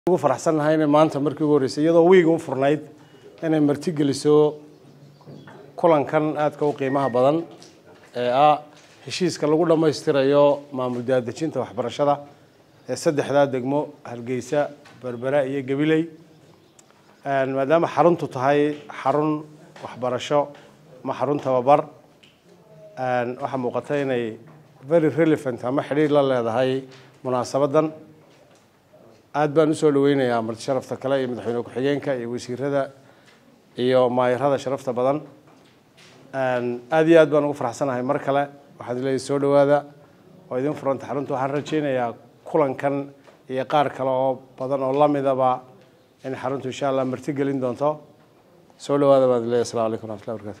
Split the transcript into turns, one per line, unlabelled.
ugu faraxsannahay inay maanta markii ugu horreysay iyadoo wiiga u furnayd inay martigeliso kulankan aadka u qiimaha badan ee ah heshiiska lagu dhammaystirayo maamul daadejinta waxbarashada ee saddexdaa degmo hargeysa berbera iyo gabiley maadaama xaruntu tahay xarun waxbarasho ama xarun tababar waxaa muuqata inay very relevant ama xidhiir la leedahay munaasabadan aada baan usoo dhaweynayaa marti sharafta kale iyo madaxweyne ku-xigeenka iyo wasiirada iyo maayarada sharafta badan aada iyo aad baan ugu faraxsanahay mar kale waxaad leedahay soo dhawaada oo idin furanta xarunta waxaan rajeynayaa kulankan iyo qaar kale oo badan oo lamidaba in xaruntu insha allah marti gelin doonto soo dhawaada baad leedahay assalamu alaikum waraxmatullahi barakatu